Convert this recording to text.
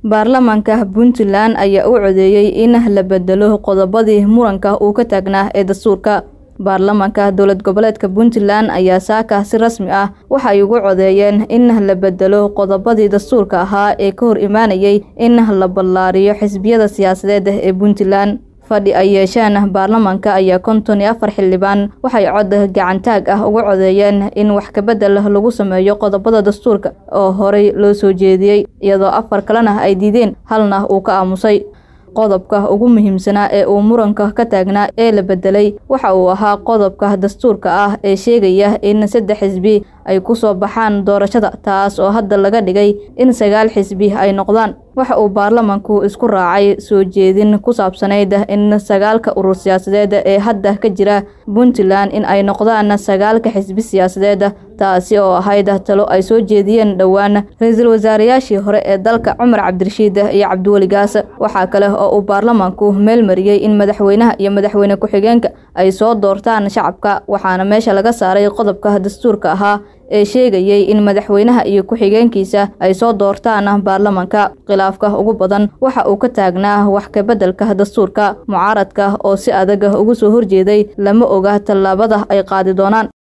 baarlamaanka puntland ayaa u codeeyey in la bedelo qodobadii muranka uu ka taagnaa ee dastuurka baarlamaanka dowlad goboleedka puntland ayaa saaka si rasmi ah waxay ugu codeeyeen in la bedelo qodobadii dastuurka ahaa ee ka hor imaanayay in la ballaariyo xisbiyada siyaasadeed ee puntland fadhi ay yeesheen baarlamaanka ayaa konton iyo afar xildhibaan waxay cod gacantaag ah uga codeeyeen in wax kabedel lagu sameeyo qodobada dastuurka oo horey loo soo jeediyey iyadoo afar kalena ay diideen halna uu ka aamusay qodobka ugu muhiimsanaa ee uu muranka ka taagnaa ee la bedelay waxa uu ahaa qodobka dastuurka ah ee sheegaya in saddex xisbi ay ku soo baxaan doorashada taas oo hadda laga dhigay in sagaal xisbi ay noqdaan waxa uu baarlamaanku isku raacay soo jeedin ku saabsanayd in sagaalka urur siyaasadeed ee hadda ka jira puntland in ay noqdaan sagaalka xisbi siyaasadeed taasi oo ahayd talo ay soo jeediyeen dhowaan ra-iisul wasaarayaashii hore ee dalka cumar cabdirashiid iyo cabdiweli gaas waxaa kale oo uu baarlamaanku meel mariyey in madaxweynaha iyo madaxweyne ku-xigeenka ay soo doortaan shacabka waxaana meesha laga saaray qodobka dastuurka ahaa ee sheegayay in madaxweynaha iyo ku-xigeenkiisa ay soo doortaan baarlamaanka khilaafka ugu badan waxa uu ka taagnaa wax kabeddelka dastuurka mucaaradka oo si adag ugu soo horjeeday lama oga tallaabada ay qaadi doonaan